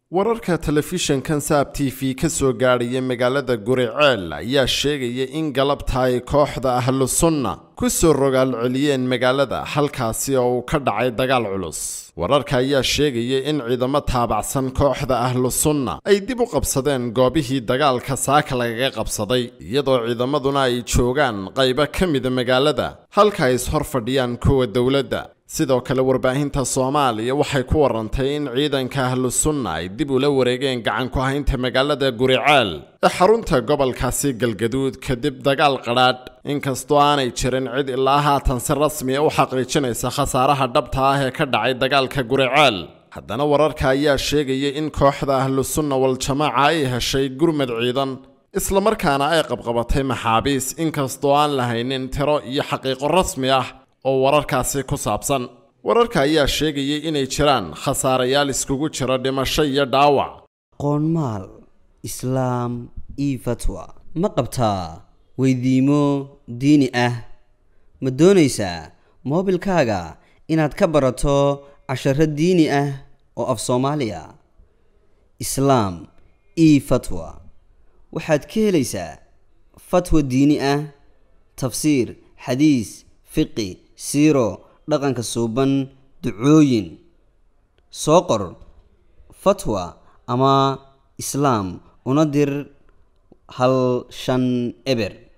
wararka telefishinkan saab t v ka soo gaadhaya magaalada guriceel ayaa sheegaya in galabta ay kooxda ahlu sunna ku soo rogaal celiyeen magaalada halkaasi oo uu ka dhacay dagaal culus wararka ayaa sheegaya in ciidamo taabacsan kooxda ahlu sunna ay dib u qabsadeen goobihii dagaalka saaka lagaga qabsaday iyadoo ciidamaduna ay joogaan qaybo ka mida magaalada halka ay ishor fadhiyaan kuwa dowladda sidoo kale warbaahinta soomaaliya waxay ku warantay in ciidanka ahlu sunna ay dib ula wareegeen gacan ku haynta magaalada guriceel ee xarunta gobolkaasi galgaduud kadib dagaal qadhaadh inkastoo aanay jirin cid ilaa haatan si rasmiya u xaqiijinaysa khasaaraha dhabta ah ee ka dhacay dagaalka guriceel haddana wararka ayaa sheegaya in kooxda ahlu sunna wal-jamaaca ay heshay gurmad ciidan islamarkaana ay qabqabatay maxaabiis inkastoo aan lahaynin tiro iyo xaqiiqo rasmi ah oo wararkaasi ku saabsan wararka ayaa sheegayay inay jiraan khasaarayaal iskugu jira dhimasho iyo dhaawac qoonmaal islaam io fatwa ma qabtaa weydiimo diini ah ma doonaysaa moobilkaaga inaad ka barato casharo diini ah oo af soomaaliya islaam io fatwa waxaad ka helaysaa fatwa diini ah tafsiir xadiis fiqi siiro dhaqanka suuban ducooyin soo qor fatwa ama islaam una dir hal shan eber